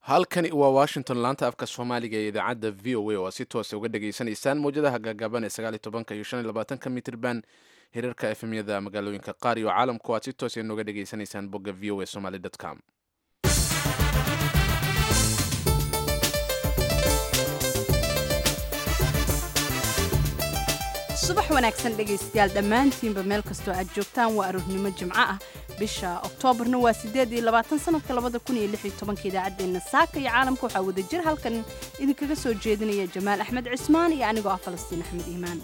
halkani waa washington laanta afka soomaaliga ee idaacadda v o a oo aad si toosa uga dhagaysanaysaan mawjadaha gaagaaban ee sagaaliy tobanka iyo shan iyo labaatanka mitirban hirarka efemyada magaalooyinka qaar iyo caalamku aad si toosa nooga dhagaysanaysaan bogga v o a somaly com subax wanaagsan dhegaystayaal dhammaantiinba meel kastoo aad joogtaan waa aroornimo jimco ah bisha oktoobarna waa sideed iyo labaatan sanadka labada kun iyo lix iyo tobanka idaacaddeenna saaka iyo caalamka waxaa wada jir halkan idinkaga soo jeedinaya jamaal axmed cismaan iyo anigoo ah falastiin axmed iimaan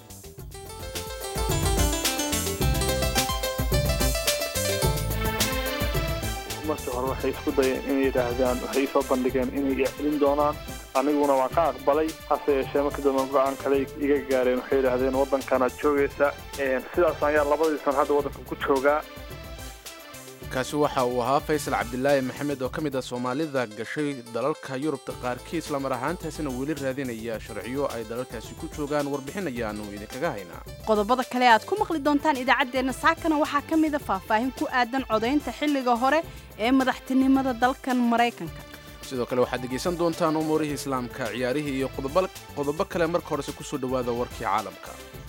markii hore waxay isku dayeen inay yidhaahdaan waxay soo bandhigeen inay celin doonaan aniguna waan ka aqbalay hase yeeshee markii dambe go-aan kale iga gaareen waxay yidhaahdeen waddankanaad joogaysa sidaas ayaa labadii san hadda waddanka ku joogaa kaasi waxa uu ahaa faysal cabdilaahi maxamed oo ka mid ah soomaalida gashay dalalka yurubta qaarkii islamar ahaantaasina weli raadinaya sharciyo ay dalalkaasi ku joogaan warbixin ayaanu idinkaga haynaa qodobada kale aad ku maqli doontaan idaacaddeenna saakana waxaa ka mida faahfaahin ku aadan codaynta xilliga hore ee madaxtinimada dalkan maraykanka sidoo kale waxaad dhegaysan doontaan umuurihii islaamka ciyaarihii iyo qodobo kale marka horese kusoo dhowaada warkii caalamka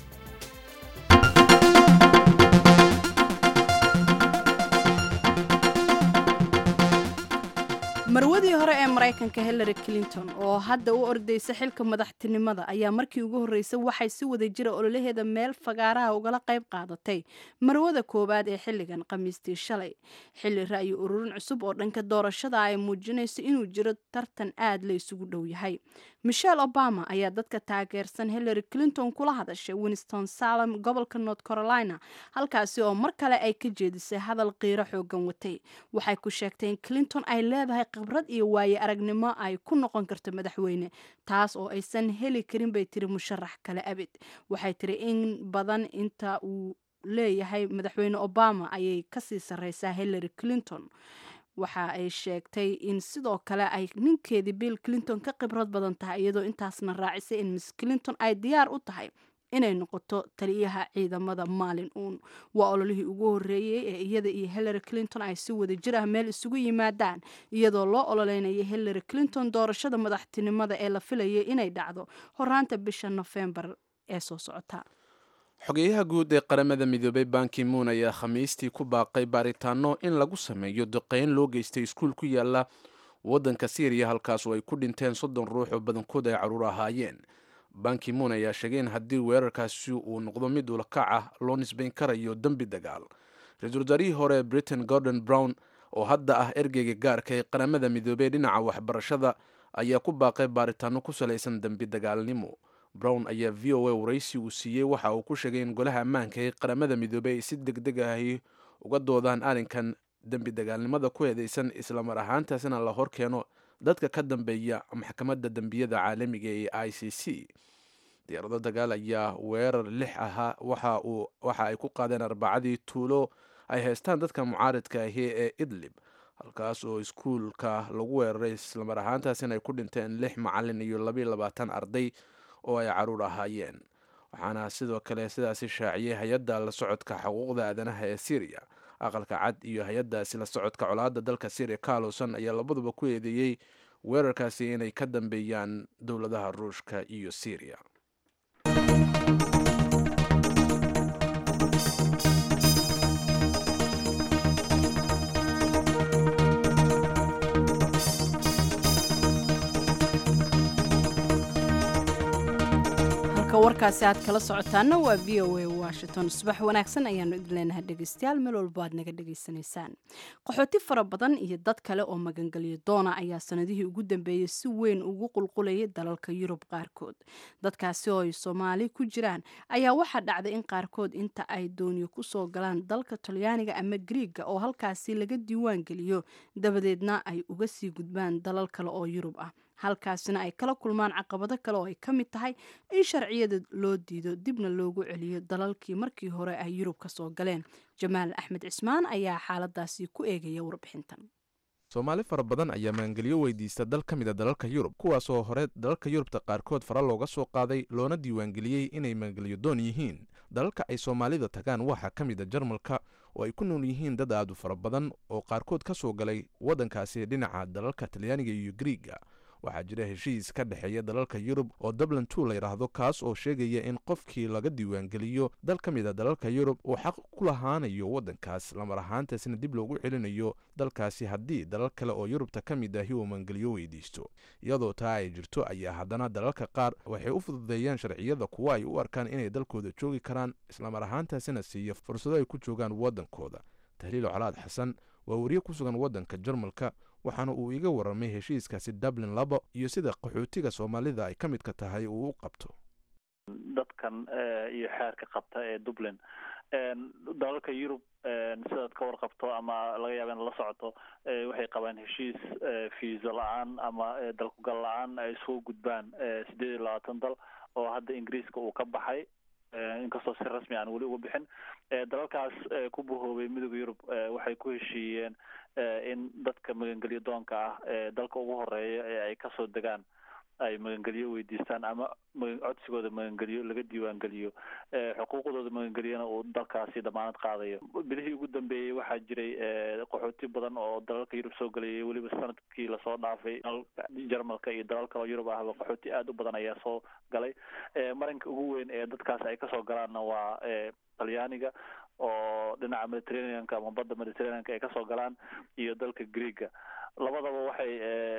marwadii hore ee maraykanka hillary clinton oo hadda u ordaysa xilka madaxtinimada ayaa markii ugu horreysay waxay si wada jira ololaheeda meel fagaaraha ugala qayb qaadatay marwada koowaad ee xilligan khamiistii shalay xilli ra'yi ururin cusub oo dhanka doorashada ay muujinayso inuu jiro tartan aad la isugu dhow yahay michelle obama ayaa dadka taageersan hillary clinton kula hadashay winston salem gobolka north carolina halkaasi oo mar kale ay ka jeedisay hadal qiiro xoogan watay waxay ku sheegtay in clinton ay leedahay khibrad iyo waaye aragnimo ay ku noqon karto madaxweyne taas oo aysan heli karin bay tiri musharax kale abid waxay tiri in badan inta uu leeyahay madaxweyne obama ayay kasii sarreysaa hillary clinton waxa ay sheegtay in sidoo kale ay ninkeedii bill clinton ka khibrad badan tahay iyadoo intaasna raacisay in miss clinton ay diyaar u tahay inay noqoto taliyaha ciidamada maalin uun waa ololihii ugu horreeyey ee iyada iyo hillary clinton ay si wada jir ah meel isugu yimaadaan iyadoo loo ololeynaya hillary clinton doorashada madaxtinimada ee la filayay inay dhacdo horaanta bisha nofembar ee soo socota xogeyaha guud ee qaramada midoobay banki moon ayaa khamiistii ku baaqay baaritaano in lagu sameeyo duqeyn loo geystay iskuul ku yaala waddanka syriya halkaas oo ay ku dhinteen soddon ruux oo badankood ay carruur ahaayeen banki moon ayaa sheegay in haddii weerarkaasi uu noqdo mid ulakac ah loo nisbayn karayo dembi dagaal ra-iisul wasaarihii hore britain gordon brown oo hadda ah ergeyga gaarka ee qaramada midoobey dhinaca waxbarashada ayaa ku baaqay baaritaano ku salaysan dembi dagaalnimo brown ayaa v o a waraysi uu siiyey waxa uu ku sheegay in golaha ammaanka ee qaramada midoobey ay si deg deg ahi uga doodaan arrinkan dembi dagaalnimada ku eedeysan islamar ahaantaasina la hor keeno dadka ka dambeeya maxkamadda dembiyada caalamiga ee i c c diyaarado dagaal ayaa weerar lix ahaa waxa ay ku qaadeen arbacadii tuulo ay haystaan dadka mucaaridka ahi ee idlib halkaas oo iskuulka lagu weeraray islamar ahaantaasina ay ku dhinteen lix macalin iyo labayo labaatan arday oo ay caruur ahaayeen waxaana sidoo kale sidaasi shaaciyey hay-adda la socodka xuquuqda aadanaha ee syriya aqalka cad iyo hay-addaasi la socodka colaadda dalka syriya carloson ayaa labaduba ku eedeeyey weerarkaasi inay ka dambeeyaan dowladaha ruushka iyo syriya warkaasi aad kala socotaana waa v o a washington subax wanaagsan ayaanu idin leenahay dhegaystayaal meel walbo aad naga dhegaysanaysaan qaxooti fara badan iyo dad kale oo magangelyo doona ayaa sanadihii ugu dambeeyey si weyn ugu qulqulayay dalalka yurub qaarkood dadkaasi oo ay soomaali ku jiraan ayaa waxaa dhacday in qaarkood inta ay dooniyo kusoo galaan dalka talyaaniga ama griiga oo halkaasi laga diiwaan geliyo dabadeedna ay uga sii gudbaan dalal kale oo yurub ah halkaasina ay kala kulmaan caqabado kale oo ay ka mid tahay in sharciyada loo diido dibna loogu celiyo dalalkii markii hore ay yurub ka soo galeen jamaal axmed cismaan ayaa xaaladaasi ku eegaya warbixintan soomaali fara badan ayaa maangelyo weydiista dal ka mid a dalalka yurub kuwaasoo hore dalalka yurubta qaarkood fara looga soo qaaday loona diiwaangeliyey inay maangelyo doon yihiin dalalka ay soomaalida tagaan waxaa ka mid a jarmalka oo ay ku nool yihiin dad aad u fara badan oo qaarkood ka soo galay waddankaasi dhinaca dalalka talyaaniga iyo griiga waxaa jira heshiis ka dhexeeya dalalka yurub oo dublin two la yidhaahdo kaas oo sheegaya in qofkii laga diiwaangeliyo dal ka mid a dalalka yurub uu xaq ku lahaanayo waddankaas lamar ahaantaasina dib loogu celinayo dalkaasi haddii dalal kale oo yurubta ka mid ahi uu mangeliyo weydiisto iyadoo taa ay jirto ayaa haddana dalalka qaar waxay u fududeeyaan sharciyada kuwa ay u arkaan inay dalkooda joogi karaan islamar ahaantaasina siiya fursado ay ku joogaan waddankooda tahliil colaad xasan waa wariye ku sugan waddanka jarmalka waxaana uu iga warramay heshiiskaasi dublin labo iyo sida qaxootiga soomaalida ay ka midka tahay uu u qabto dadkan iyo xeerka qabta ee dublin dalalka yurub sidaad ka warqabto ama laga yaaba in la socoto waxay qabaan heshiis fiisa la-aan ama dalkugal la-aan ay soo gudbaan sideed iyo labaatan dal oo hadda ingiriiska uu ka baxay inkastoo si rasmi aan weli uga bixin dalalkaas ku bahoobay midooda yurub waxay ku heshiiyeen in dadka magangelyo doonka ah dalka ugu horeeya ee ay kasoo degaan ay magangelyo weydiistaan ama codsigooda magangelyo laga diiwaangeliyo xuquuqdooda magangelyona uu dalkaasi damaanad qaadayo bilihii ugu dambeeyey waxaa jiray qaxooti badan oo dalalka yurub soo gelayay weliba sanadkii lasoo dhaafay jarmalka iyo dalal kaloo yurub ahba qaxooti aada u badan ayaa soo galay marinka ugu weyn ee dadkaas ay kasoo galaanna waa talyaaniga oo dhinaca mediterraneanka ama badda mediterraneanka ay kasoo galaan iyo dalka greega labadaba waxay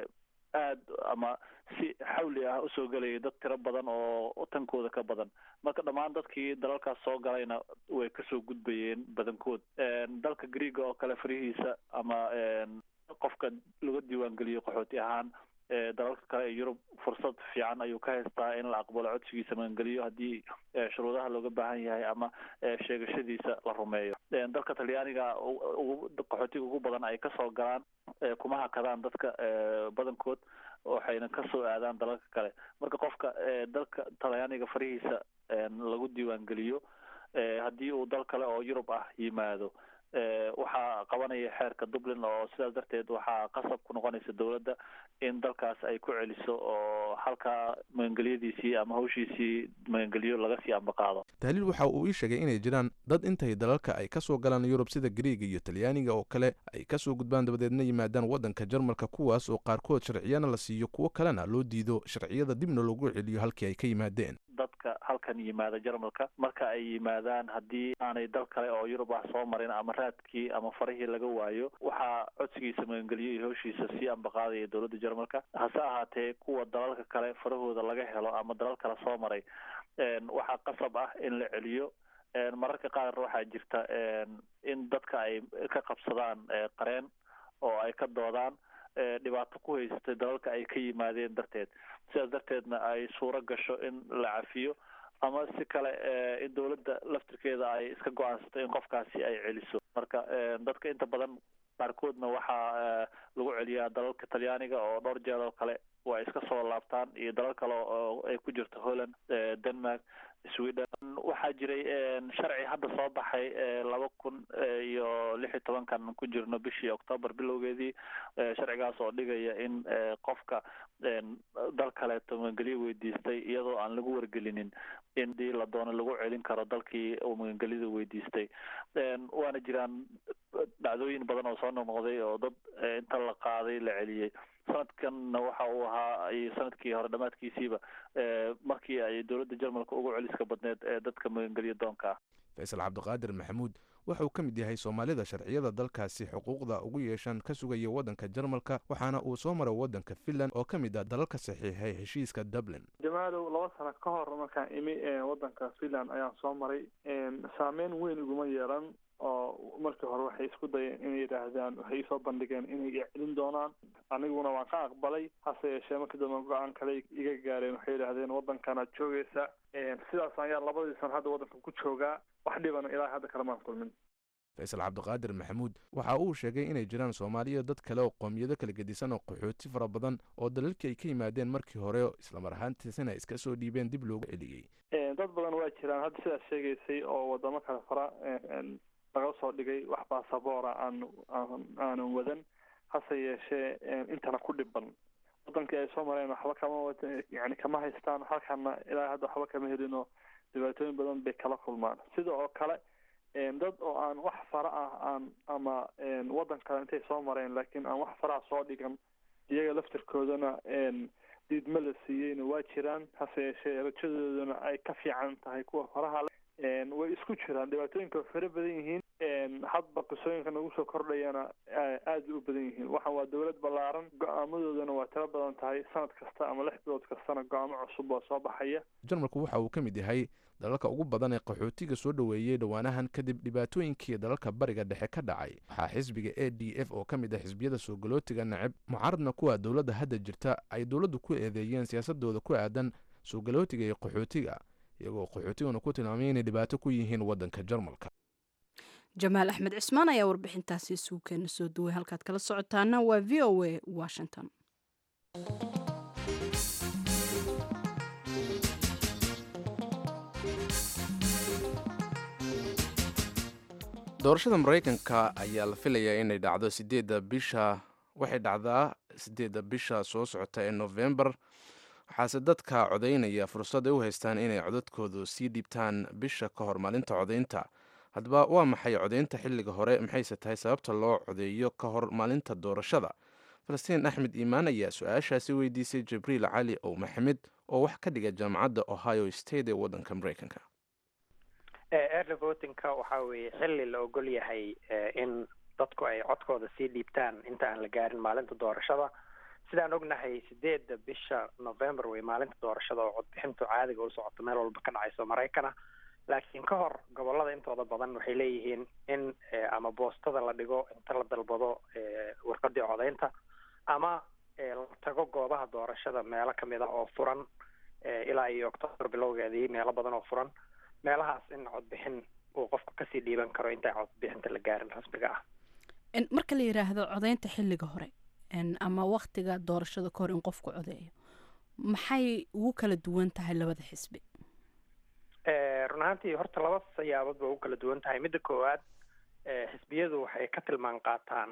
aad ama si xawli ah usoo gelayay dad tiro badan oo tankooda ka badan marka dhammaan dadkii dalalkaas soo galayna way kasoo gudbayeen badankood dalka greega oo kale farihiisa ama qofka laga diiwaangeliyo qaxooti ahaan dalalka kale ee yurub fursad fiican ayuu ka haystaa in la aqbalo codsigiisa magangeliyo haddii shuruudaha looga baahan yahay ama sheegashadiisa la rumeeyo dalka talyaaniga qaxootiga ugu badan ay kasoo galaan kuma hakadaan dadka badankood waxayna kasoo aadaan dalalka kale marka qofka dalka talyaaniga farihiisa lagu diiwaangeliyo haddii uu dal kale oo yurub ah yimaado waxaa qabanaya xeerka dublin oo sidaas darteed waxaa qasab ku noqonaysa dowladda in dalkaas ay ku celiso oo halkaa magangelyadiisii ama hawshiisii magangelyo laga sii ambaqaado tahliil waxa uu ii sheegay inay jiraan dad intay dalalka ay kasoo galaan yurub sida griiga iyo talyaaniga oo kale ay kasoo gudbaan dabadeedna yimaadaan waddanka jarmalka kuwaas oo qaarkood sharciyana la siiyo kuwo kalena loo diido sharciyada dibna loogu celiyo halkii ay ka yimaadeen dadka halkan yimaada jarmalka marka ay yimaadaan haddii aanay dal kale oo yurub ah soo marin ama raadkii ama farihii laga waayo waxaa codsigiisa magangeliyo iyo hawshiisa sii ambaqaadaya dowladda jarmalka hase ahaatee kuwa dalalka kale farahooda laga helo ama dalal kale soo maray waxaa qasab ah in la celiyo mararka qaar waxaa jirta in dadka ay ka qabsadaan qareen oo ay ka doodaan dhibaato ku haysatay dalalka ay ka yimaadeen darteed sidaas darteedna ay suuro gasho in la cafiyo ama si kale in dowladda laftirkeeda ay iska go-aansato in qofkaasi ay celiso marka dadka inta badan qaarkoodna waxaa lagu celiyaa dalalka talyaaniga oo dhowr jeer oo kale waa iska soo laabtaan iyo dalal kale oo ay ku jirto holland denmark sweden waxaa jiray sharci hadda soo baxay laba kun iyo lix iyo tobankan ku jirno bishii octoobar bilowgeedii sharcigaas oo dhigaya in qofka dal kaleeto magangelyo weydiistay iyadoo aan lagu wargelinin in dii la doono lagu celin karo dalkii uu magangelyada weydiistay waana jiraan dhacdooyin badan oo soo noqnoqday oo dad inta la qaaday la celiyey sanadkanna waxa uu ahaa sanadkii hore dhammaadkiisiiba markii ay dowladda jarmalka ugu celiska badneed ee dadka magangelyo doonka ah faysal cabdiqaadir maxamuud waxa uu ka mid yahay soomaalida sharciyada dalkaasi xuquuqda ugu yeeshaan ka sugaya waddanka jarmalka waxaana uu soo maray waddanka finland oo ka mid ah dalalka saxiixay heshiiska dublin jamaalow laba sano ka hor markaan imi waddanka finland ayaan soo maray saameyn weyn iguma yeelan oo markii hore waxay isku dayeen inay yidhaahdaan waxay isoo bandhigeen inay celin doonaan aniguna waan ka aqbalay hase yeeshee markii dambe go-aan kale iga gaareen waxay yidhaahdeen waddankanaad joogaysa sidaas ayaa labadii sano hadda waddanka ku joogaa wax dhibana ilaa hadda kalamaan kulmin faysal cabdiqaadir maxamuud waxa uu sheegay inay jiraan soomaaliya dad kale oo qoomiyado kala gedisan oo qaxooti fara badan oo dalalkii ay ka yimaadeen markii hore islamar ahaantiisina iska soo dhiibeen dib loogu celiyey dad badan waa jiraan hadda sidaas sheegaysay oo wadamo kale fara laga soo dhigay wax baasaboora aan aanan wadan hase yeeshee intana ku dhiban wadankii ay soo mareen waxba kama wada yani kama haystaan halkana ilaa hadda waxba kama helino dhibaatooyin badan bay kala kulmaan sida oo kale dad oo aan wax fara ah aan ama waddan kale intay soo mareen laakiin aan wax faraha soo dhigan iyaga laftirkoodana diidma la siiyeyna waa jiraan hase yeeshee rajadoodana ay ka fiican tahay kuwa faraha leh way isku jiraan dhibaatooyinka way fara badan yihiin hadba qisooyinka nagu soo kordhayana aada u badan yihiin waxaan waa dowlad ballaaran go-aamadoodana waa tiro badan tahay sanad kasta ama lix bilood kastana go-aamo cusub oo soo baxaya jarmalku waxa uu ka mid yahay dalalka ugu badan ee qaxootiga soo dhoweeyey dhowaanahan kadib dhibaatooyinkii dalalka bariga dhexe ka dhacay waxaa xisbiga a d f oo ka mid ah xisbiyada soo galootiga nacib mucaaradna kuwa dowladda hadda jirta ay dowladdu ku eedeeyeen siyaasadooda ku aadan soo galootiga iyo qaxootiga iyagoo qaxootiguna ku tilmaamay inay dhibaato ku yihiin waddanka jarmalka jamaal axmed cismaan ayaa warbixintaasi isugu keena soo duway halkaad kala socotaana waa v o a washington doorashada maraykanka ayaa la filayaa inay dhacdo sideedda bisha waxay dhacdaa sideedda bisha soo socota ee novembar waxaase dadka codaynaya fursad ay u haystaan inay codadkoodu sii dhiibtaan bisha ka hor maalinta codaynta haddaba waa maxay codaynta xilliga hore maxayse tahay sababta loo codeeyo ka hor maalinta doorashada falastiin axmed iimaan ayaa su-aashaasi weydiisay jibriil cali ow maxamed oo wax ka dhiga jaamacadda ohio state ee waddanka maraykanka early votingka waxa weeye xilli la ogol yahay in dadku ay codkooda sii dhiibtaan inta aan la gaarin maalinta doorashada sidaan ognahay sideedda bisha november wey maalinta doorashada oo codbixintu caadiga u socoto meel walba ka dhacayso maraykana laakiin ka hor gobolada intooda badan waxay leeyihiin in ama boostada la dhigo inta la dalbado warqadii codaynta ama la tago goobaha doorashada meelo kamid ah oo furan ilaa iyo octoobar bilowgeedii meelo badan oo furan meelahaas in codbixin uu qofku kasii dhiiban karo intaan codbixinta la gaarin rasmiga ah marka la yidhaahdo codaynta xilliga hore ama waktiga doorashada ka hor in qofku codeeyo maxay ugu kala duwan tahay labada xisbi run ahaantii horta laba siyaabood ba ugu kala duwan tahay midda koowaad xisbiyadu waxay ka tilmaan qaataan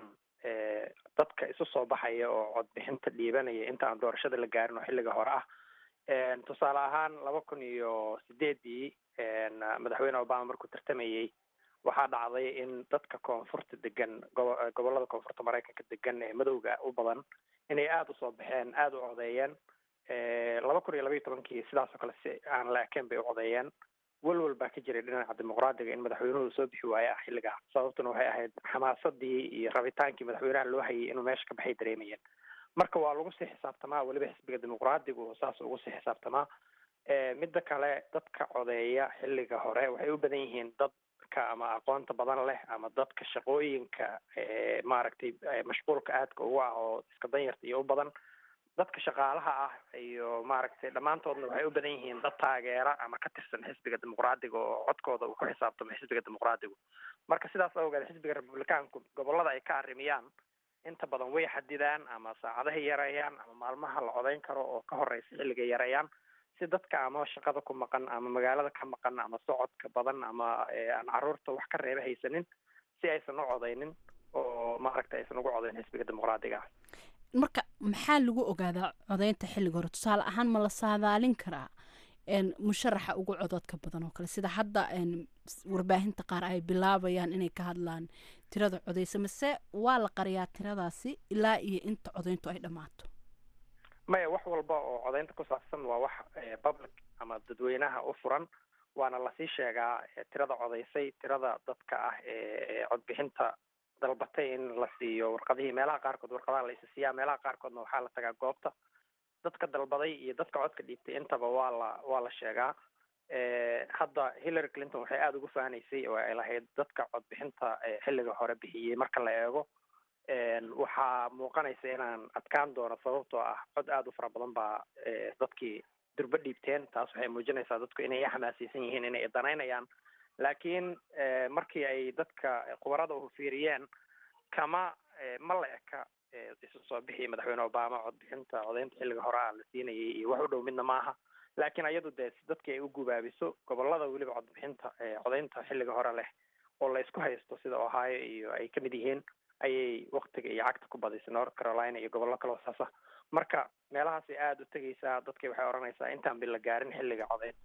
dadka isu soo baxaya oo codbixinta dhiibanaya inta aan doorashada la gaarin oo xilliga hore ah tusaale ahaan laba kun iyo sideedii madaxweyne obama markuu tartamayey waxaa dhacday in dadka koonfurta degan gobolada koonfurta maraykanka degan ee madowga u badan inay aada usoo baxeen aada u codeeyeen laba kun iyo labaiyo tobankii sidaasoo kale si aan la ekeen bay u codeeyeen welwel baa ka jiray dhinaca dimuqraadiga in madaxweynuhu soo bixi waaye ah xilligaa sababtuna waxay ahayd xamaasadii iyo rabitaankii madaxweynaha loo hayay inuu meesha ka baxay dareemayeen marka waa lagu sii xisaabtamaa weliba xisbiga dimuqraadigu saas ugu sii xisaabtamaa midda kale dadka codeeya xilliga hore waxay u badan yihiin dadka ama aqoonta badan leh ama dadka shaqooyinka maaragtay mashquulka aadka ugu ah oo iska danyarta iyo u badan dadka shaqaalaha ah iyo maaragtay dhammaantoodna waxay u badan yihiin dad taageera ama ka tirsan xisbiga dimuqraadiga oo codkooda uu ku xisaabtamo xisbiga dimuqraadigu marka sidaas awgeed xisbiga republicaanku gobolada ay ka arrimiyaan inta badan way xadidaan ama saacadahay yareeyaan ama maalmaha la codayn karo oo ka horeysa xilligay yareeyaan si dadka ama shaqada ku maqan ama magaalada ka maqan ama socodka badan ama aan caruurta wax ka reeba haysanin si aysan u codaynin oo maaragta aysan ugu codayn xisbiga dimuqraadiga ah marka maxaa lagu ogaadaa codaynta xilliga hore tusaale ahaan ma la saadaalin karaa musharaxa ugu cododka badan oo kale sida hadda warbaahinta qaar ay bilaabayaan inay ka hadlaan tirada codeysa mase waa la qariyaa tiradaasi ilaa iyo inta codayntu ay dhammaato maya wax walba oo codaynta ku saabsan waa wax public ama dadweynaha u furan waana lasii sheegaa tirada codaysay tirada dadka ah ee codbixinta dalbatay in la siiyo warqadihii meelaha qaarkood warqadaha la isa siiyaa meelaha qaarkoodna waxaa la tagaa goobta dadka dalbaday iyo dadka codka dhiibtay intaba waa la waa la sheegaa hadda hillary clinton waxay aada ugu fahanaysay oo ay lahayd dadka codbixinta xilliga hore bixiyey marka la eego waxaa muuqanaysa inaan adkaan doono sababtoo ah cod aada u fara badan baa dadkii durbo dhiibteen taas waxay muujinaysaa dadku inay xamaasaysan yihiin inay danaynayaan laakiin markii ay dadka khubarada u fiiriyeen kama ma la eka isu soo bixi madaxweyne obama codbixinta codaynta xilliga hore a la siinayay iyo wax u dhow midna maaha laakiin ayadu dee si dadkii ay u gubaabiso gobolada weliba codbixinta codaynta xilliga hore leh oo la isku haysto sida ohio iyo ay kamid yihiin ayay waktiga iyo cagta ku badisay north carolina iyo gobollo kaloo saasa marka meelahaasay aada u tegaysaa dadkii waxay odhanaysaa intaan bi la gaarin xilliga codayn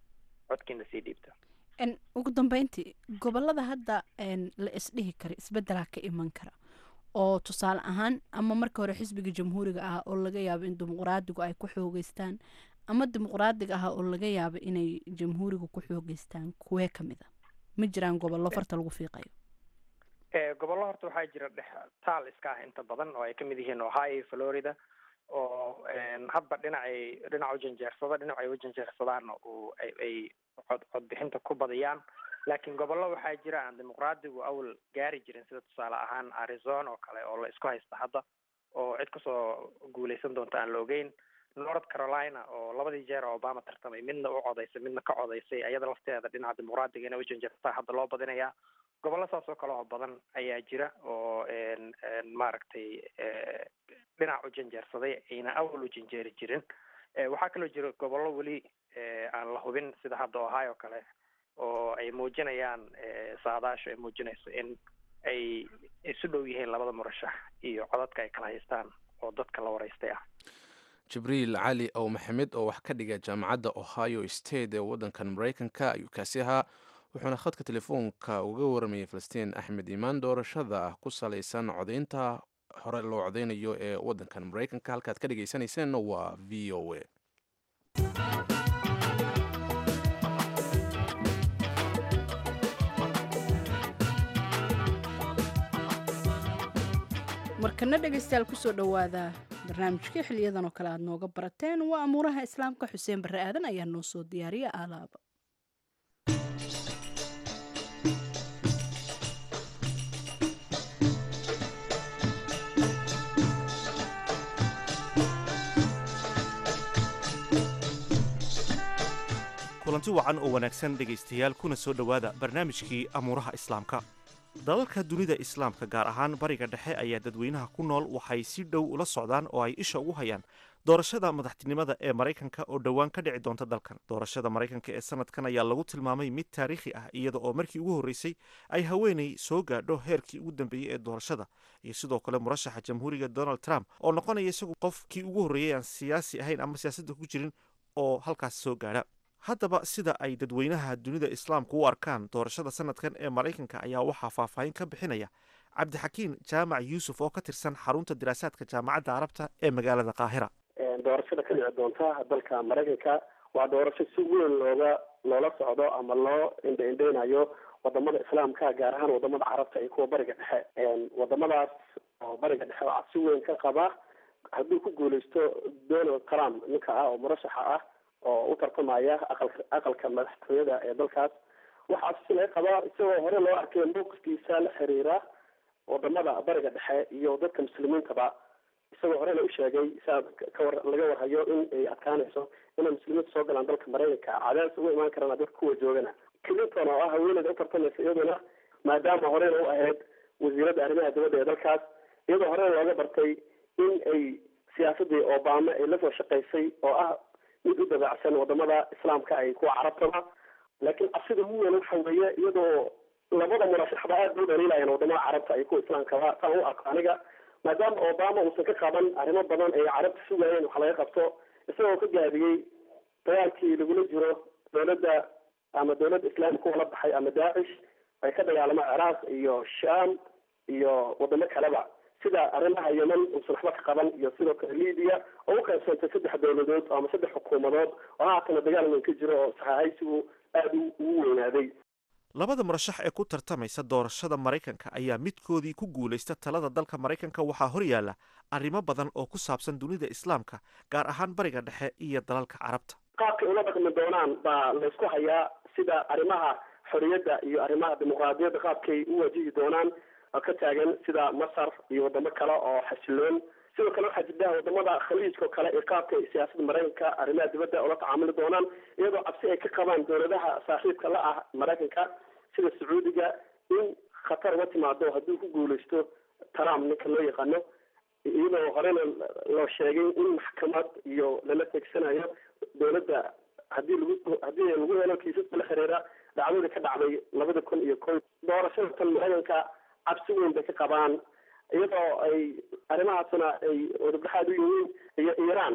codkiina sii dhiibta ugu dambeyntii gobolada hadda la isdhihi kara isbedelaa ka iman kara oo tusaale ahaan ama marka hore xisbiga jamhuuriga ah oo laga yaabo in dimuqraadigu ay ku xoogeystaan ama dimuqraadiga ah oo laga yaabo inay jamhuuriga ku xoogeystaan kuwee kamid a ma jiraan gobollo farta lagu fiiqayo gobollo horta waxaa jira dhex taal iska ah inta badan oo ay kamid yihiin ohio florida oo hadba dhinacay dhinac u janjeersada dhinacay u janjeersadaana uu ay cod codbixinta ku badiyaan laakiin gobollo waxaa jira aan dimuqraadigu awal gaari jirin sida tusaale ahaan arizona oo kale oo la isku haysta hadda oo cid kasoo guuleysan doonta aan la ogeyn north carolina oo labadii jeer oo obama tartamay midna u codaysay midna ka codaysay ayada lafteeda dhinaca dimuqraadiga inay u janjeersataa hadda loo badinayaa gobollo saas oo kale oo badan ayaa jira oo maaragtay dhinac u janjeersaday ayna awal u janjeeri jirin waxaa kaloo jira gobollo weli aan la hubin sida hadda ohio kale oo ay muujinayaan saadaashu ay muujinayso in ay isu dhow yihiin labada murashax iyo codadka ay kala haystaan oo dadka la waraystay ah jibriil cali ow maxamed oo wax ka dhiga jaamacadda ohio state ee waddankan maraykanka ayuu kaasi ahaa wuxuuna khadka telefoonka uga waramayay falastiin axmed imaan doorashada ah ku salaysan codaynta hore loo codeynayo ee waddankan maraykanka halkaad ka dhegaysanayseena waa v o a markana dhegaystayaal kusoo dhowaada barnaamijkii xiliyadan oo kale aad nooga barateen waa amuuraha islaamka xuseen barre aadan ayaa noo soo diyaariya alaaba kulanti wacan oo wanaagsan dhegaystayaal kuna soo dhowaada barnaamijkii amuuraha islaamka dalalka dunida islaamka gaar ahaan bariga dhexe ayaa dadweynaha ku nool waxay si dhow ula socdaan oo ay isha ugu hayaan doorashada madaxtinimada ee maraykanka oo dhowaan ka dhici doonta dalkan doorashada maraykanka ee sanadkan ayaa lagu tilmaamay mid taariikhi ah iyada oo markii ugu horreysay ay haweenay soo gaadho heerkii ugu dambeeyey ee doorashada iyo sidoo kale murashaxa jamhuuriga donald trump oo noqonaya isagu qofkii ugu horreeyey aan siyaasi ahayn ama siyaasadda ku jirin oo halkaas soo gaadha haddaba sida ay dadweynaha dunida islaamku u arkaan doorashada sanadkan ee maraykanka ayaa waxaa faahfaahin ka bixinaya cabdixakiin jaamac yuusuf oo ka tirsan xarunta diraasaadka jaamacadda carabta ee magaalada qaahira doorashada ka dhici doonta dalka maraykanka waa doorasho si weyn looga loola socdo ama loo indha-indheynayo wadamada islaamka gaar ahaan wadamada carabta iyo kuwa bariga dhexe wadamadaas oo bariga dhexe oo si weyn ka qaba hadduu ku guuleysto donald trump ninka ah oo murashaxa ah oo u tartamaya aqalka aqalka madaxtooyada ee dalkaas waxaa si laga qabaa isagoo hore loo arkay mowqifkiisa la xiriira wadamada bariga dhexe iyo dadka muslimiintaba isagoo horena u sheegay saa kawar laga warhayo in ay adkaanayso inay muslimiinta soo galaan dalka maraykanka cadaadis uga imaan karana dadka kuwa joogana clinton oo ah haweeneyda u tartamaysa iyaduna maadaama horena u ahayd wasiiradda arrimaha dibadda ee dalkaas iyadoo horena looga bartay in ay siyaasadii obama ay lasoo shaqaysay oo ah mid u dabaacsan wadamada islaamka ay kuwa carabtaba laakiin cabsida ugu weyn waxa weeye iyadoo labada murashaxba aad bay u dhaliilayaan wadamada carabta ay kuwa islaamkaba taan u arko aniga maadaama obama uusan ka qaban arrimo badan ay carabta sugayeen wax laga qabto isagoo ka gaabiyey dagaalkii lagula jiro dowladda ama dowladda islaamka kuwa la baxay ama daacish ay ka dagaalamo ciraaq iyo sham iyo wadamo kaleba sida arrimaha yemen uusan waxba ka qaban iyo sidoo kale libiya oo u qaybsantay saddex dowladood ama saddex xukuumadood oo haatana dagaal weyn ka jiro oo saxaahaysigu aada ugu weynaaday labada murashax ee ku tartamaysa doorashada maraykanka ayaa midkoodii ku guulaysta talada dalka maraykanka waxaa hor yaalla arrimo badan oo ku saabsan dunida islaamka gaar ahaan bariga dhexe iyo dalalka carabta qaabkay ula dhaqmi doonaan baa laysku hayaa sida arrimaha xorriyadda iyo arrimaha dimuqraadiyadda qaabkay u wajihi doonaan ka taagan sida masar iyo wadamo kale oo xasiloon sidoo kale waxaa jirta wadamada khaliijka oo kale iyo qaabka siyaasadda maraykanka arrimaha dibadda ula tacaamuli doonaan iyadoo cabsi ay ka qabaan dowladaha saaxiibka la ah maraykanka sida sacuudiga in khatar uga timaado haddii ku guuleysto trump ninka loo yaqaano iyadoo horena loo sheegay in maxkamad iyo lala teegsanayo dowladda hadii lagu haddii lagu helo kiisaska la xiriira dhacdadii ka dhacday labada kun iyo ko doorashada tan maraykanka cabsi weyn bay ka qabaan iyadoo ay arrimahaasna ay wadabdhaxaad u yihiin iyo iiraan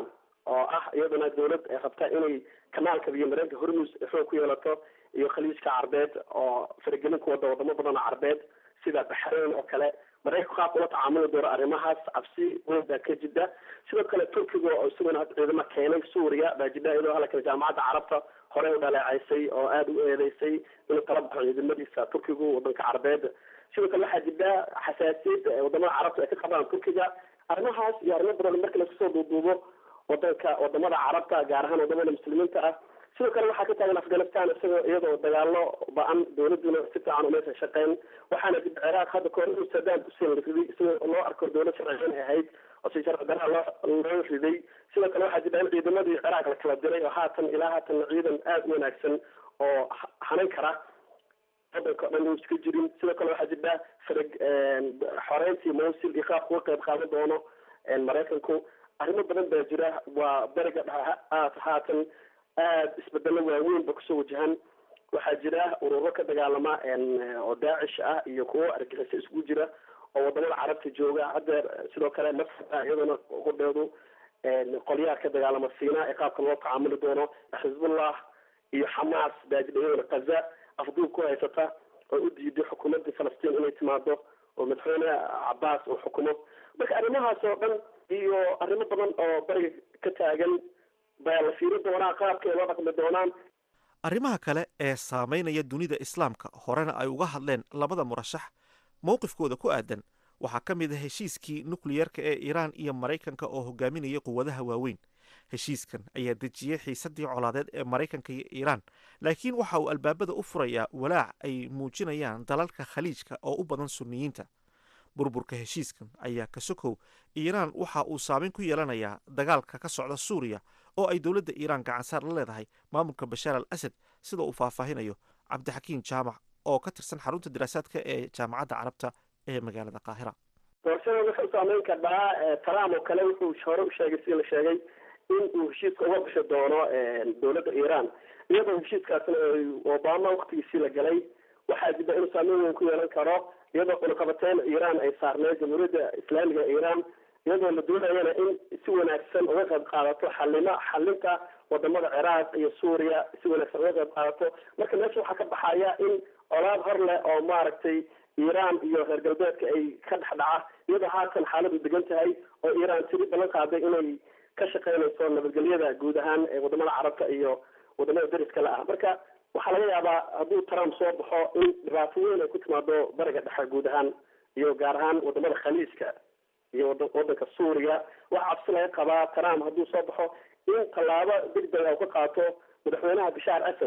oo ah iyaduna dawlad ay rabta inay kanaalka biyo mareenka hormus xoog ku yeelato iyo khaliijka carbeed oo faragelin ku wada wadamo badan oo carbeed sida baxrayn oo kale maraykanku qaabka ula tacaamuli doono arrimahaas cabsi weyn baa ka jida sidoo kale turkiga oo isaguna hadda ciidamo keenay suuriya baa jida iyadoo halkan jaamacadda carabta horey u dhaleecaysay oo aada u eedeysay inuu kala baxo ciidamadiisa turkigu wadanka carbeed sidoo kale waxaa jira xasaasiyad wadamada carabta ay ka qabaan turkiga arrimahaas iyo arrimo badan marka laisku soo duuduubo wadanka wadamada carabta gaar ahaan wadamada muslimiinta ah sidoo kale waxaa ka taagan afghanistan isagoo iyadoo dagaalo ba-an dawladuna si fiican umaysan shaqeyn waxaana dib ciraaq hadda kahor inuu saddam hussein la riday isagoo loo arko dawlad sharciyan ay ahayd oo si sharci daraa loo loo riday sidoo kale waxaa jira in ciidamadii ciraaq la kala diray oo haatan ilaa haatan ciidan aada u wanaagsan oo hanan kara wadanka o dhan uu iska jirin sidoo kale waxaa jira farag xoreyntii mawsil iyo qaabka uga qayb qaadan doono maraykanku arrimo badan baa jira waa beriga aad haatan aada isbedelo waaweyn ba kusoo wajahan waxaa jira ururo ka dagaalama oo daacish ah iyo kuwo argixisa isku jira oo wadamada carabta jooga haddeer sidoo kale masar iyadana qudheedu qolyaha ka dagaalama siina ee qaabka loo tacaamuli doono xizbullah iyo xamaas baa jira iyadana kaza afduub ku haysata oo u diiday xukuumadda falastiin inay timaado oo madaxweyne cabaas uu xukumo marka arrimahaas oo dhan iyo arrimo badan oo bariga ka taagan baa la fiiri doonaa qaabka ay loo dhaqmi doonaan arrimaha kale ee saamaynaya dunida islaamka horena ay uga hadleen labada murashax mowqifkooda ku aadan waxaa ka mid ah heshiiskii nukliyerka ee iiraan iyo maraykanka oo hogaaminaya quwadaha waaweyn heshiiskan ayaa dejiyey xiisaddii colaadeed ee maraykanka iyo iiraan laakiin waxa uu albaabada u furayaa walaac ay muujinayaan dalalka khaliijka oo u badan sunniyiinta burburka heshiiskan ayaa ka sokow iiraan waxa uu saameyn ku yeelanayaa dagaalka ka socda suuriya oo ay dowladda iiraan gacansaar la leedahay maamulka bashaar al asad sida uu faahfaahinayo cabdixakiim jaamac oo ka tirsan xarunta daraasaadka ee jaamacadda carabta ee magaalada qaahira doorashada wuxuu saameyn karaa trump oo kale wuxuu hore u sheegay sida la sheegay in uu heshiiska uga bixi doono dowladda iiraan iyadoo heshiiskaasna obama waktigiisii la galay waxaa jira inuu saameyn weyn ku yeelan karo iyadoo cunaqabateyn iiraan ay saarneed jamhuuriyadda islaamiga ee iiraan iyadoo la doonayana in si wanaagsan uga qayb qaadato xalima xalinta wadamada ciraaq iyo suuriya si wanaagsan uga qayb qaadato marka meesha waxaa ka baxaya in colaad hor leh oo maaragtay iiraan iyo reer galbeedka ay ka dhex dhaca iyadoo haatan xaaladu degan tahay oo iiraan tiri ballan qaaday inay ka shaqeynayso nabadgelyada guud ahaan ee wadamada carabta iyo wadamada dariska la ah marka waxaa laga yaabaa hadduu trump soo baxo in dhibaato weyn ay ku timaado bariga dhexe guud ahaan iyo gaar ahaan wadamada khaliijka iyo wadanka suuriya waxaa cabsi laga qabaa trump hadduu soo baxo in tallaabo degdeg u ka qaato madaxweynaha bashaar asad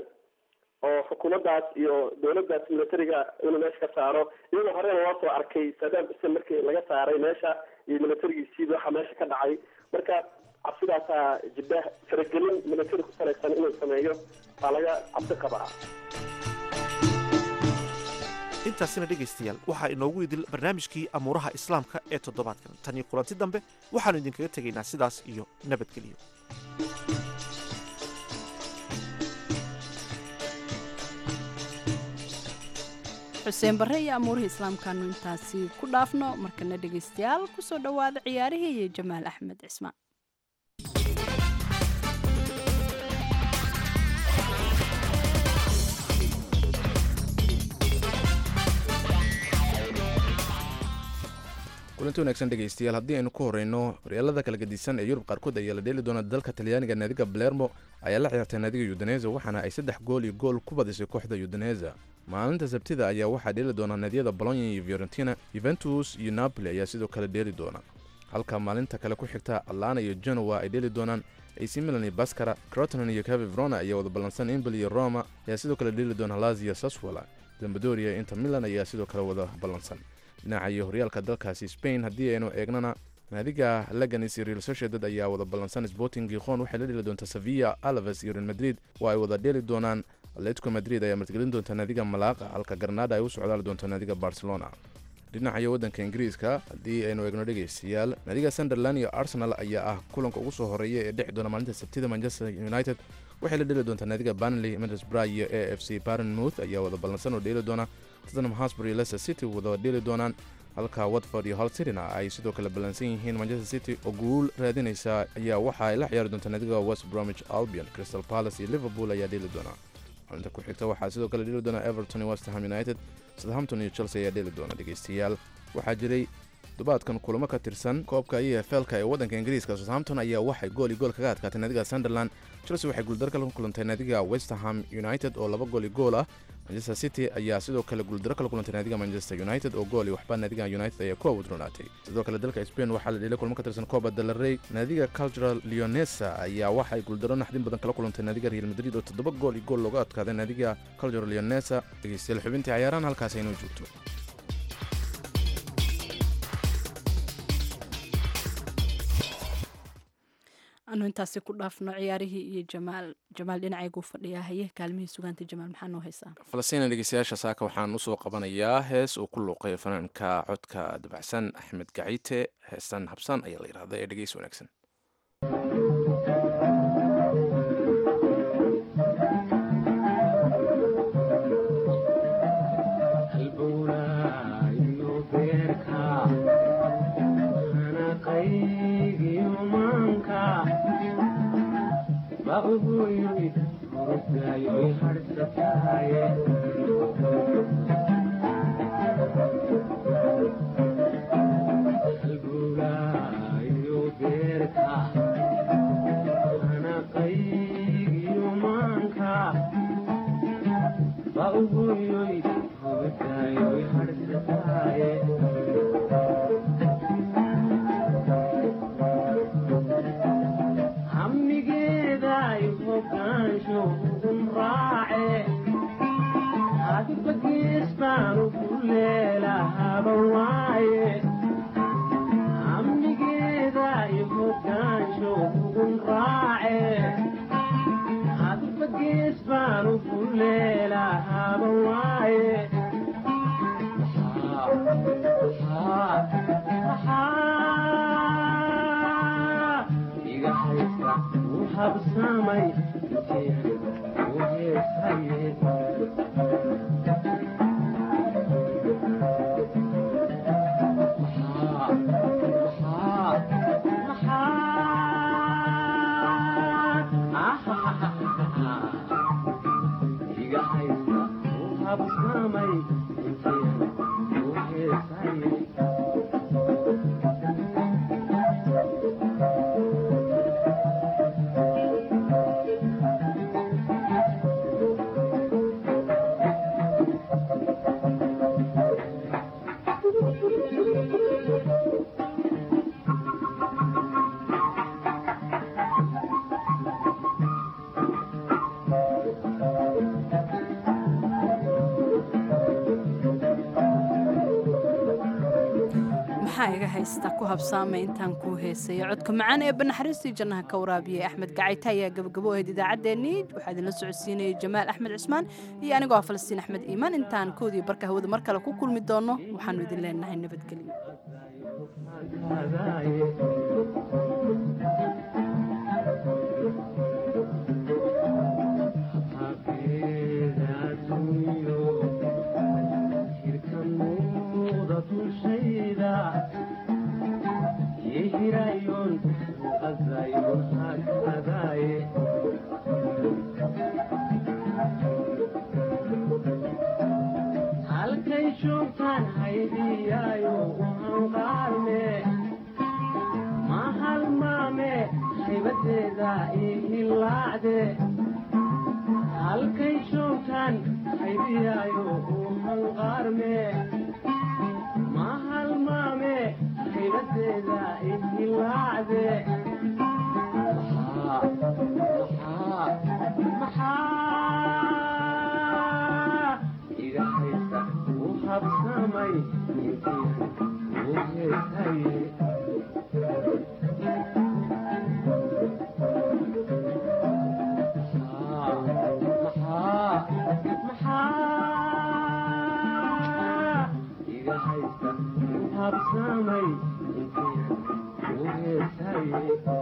oo xukuumaddaas iyo dowladdaas militariga inuu meesha ka saaro iyadoo horena loo soo arkay saddam xuseen markii laga saaray meesha iyo militarigiisiiba waxa meesha ka dhacay marka cabsidaasaa jidda faragelin militari ku salaysan inuu sameeyo baa laga cabsi qabaa intaasina dhegaystayaal waxaa inoogu idil barnaamijkii amuuraha islaamka ee toddobaadkan tan iyo kulanti dambe waxaannu idinkaga tegaynaa sidaas iyo nabadgelyo xuseen barre iyo amuurihii islaamkaanu intaasi ku dhaafno markana dhegaystayaal kusoo dhowaada ciyaarihii iyo jamaal axmed cismaan kulanti wanaagsan dhegaystayaal haddii aynu ku horeyno horyaalada kala gedisan ee yurub qaarkood ayaa la dheeli doona dalka talyaaniga naadiga balermo ayaa la ciyaartay naadiga yudaneza waxaana ay saddex gool iyo gool ku badisay kooxda yudaneza maalinta sabtida ayaa waxaa dheeli doona naadiyada bolonya iyo fiorentina yuventus iyo napoli ayaa sidoo kale dheeli doona halka maalinta kale ku xigta atlana iyo genowa ay dheeli doonaan ac milan iyo baskara crotonan iyo cavi vrona ayaa wada ballansan imbel iyo roma ayaa sidoo kale dheeli doona lazio saswala zambadoria inter milan ayaa sidoo kale wada ballansan dhinaca iyo horyaalka dalkaasi spain haddii aynu eegnana naadiga laganis iyo real sociedad ayaa wada ballansan sporting giqon waxay la dheli doontaa sevilla alaves iyo real madrid oo ay wada dheeli doonaan atletico madrid ayaa martigelin doonta naadiga malaaqa halka garnada ay u socdaali doonto naadiga barcelona dhinacayo waddanka ingiriiska haddii aynu eegno dhegaystayaal naadiga sunderland iyo arsenal ayaa ah kulanka ugu soo horeeya ee dhexi doona maalinta sabtida manchester united waxay la dheli doontaa naadiga banley middlesbrough iyo a f c barenmouth ayaa wada ballansan oo dheeli doona tottenham hotspur iyo leicester city wada dheeli doonaan halka watford iyo hal cityna ay sidoo kale ballansan yihiin manchester city oo guul raadinaysa ayaa waxa ay la ciyaari doontaa naadiga west bromwich albion crystal palace iyo liverpool ayaa dheeli doona xubinta ku xigta waxaa sidoo kale dheeli doona everton iyo westham united southampton iyo chelsea ayaa dheeli doona dhegeystayaal waxaa jiray dubaadkan kulamo ka tirsan koobka e f lka ee waddanka ingiriiska southampton ayaa waxay gool iyo gool kaga adkaatay naadiga sunderland chelsea waxay guuldaro kala kulantay naadiga westerham united oo laba gool iyo gool ah manchester city ayaa sidoo kale guuldaro kala kulantay naadiga manchester united oo gool iyo waxba naadiga united ayaa ku awoodronaatay sidoo kale dalka spain waxaa la dhelay kulmo ka tirsan coba delarey naadiga cultural leonesa ayaa waxay guuldaro naxdin badan kala kulantay naadiga real madrid oo toddoba gool iyo gool looga adkaaday naadiga cultural leonesa dhegeystayaal xubintii cayaarahan halkaas aynoo joogto anu intaasi ku dhaafno ciyaarihii iyo jamaal jamaal dhinacaygu fadhiyaa haye kaalmihii sugaanta jamaal maxaa noo haysaa falastiina dhegeystayaasha saaka waxaan usoo qabanayaa hees uu ku luuqay fanaanka codka dabacsan axmed gaciite heestan habsan ayaa la yidhahda ee dhegeys wanaagsan maxaa iga haysta ku habsaamay intaan kuu heesayo codka macaan ee banaxariistii jannaha ka waraabiyey axmed gacayta ayaa gabagabo ahayd idaacaddeenii waxaa idinla socodsiinayay jamaal axmed cismaan iyo anigoo ah falastiin axmed iimaan intaan koodii barka hawada mar kale ku kulmi doono waxaanu idin leenahay nabadgelyo halkay joogtaan haydiyaayo uhanqaarme ma halmaame haybadeeda ihilaacde halkay joogtaan haydiyaayo uhanqaarme ma halmaame haybadeeda ihilaacde maxaa iga haysta u habsamay intii u heesaye maxaa iga haysta u habsamay intii u heesaye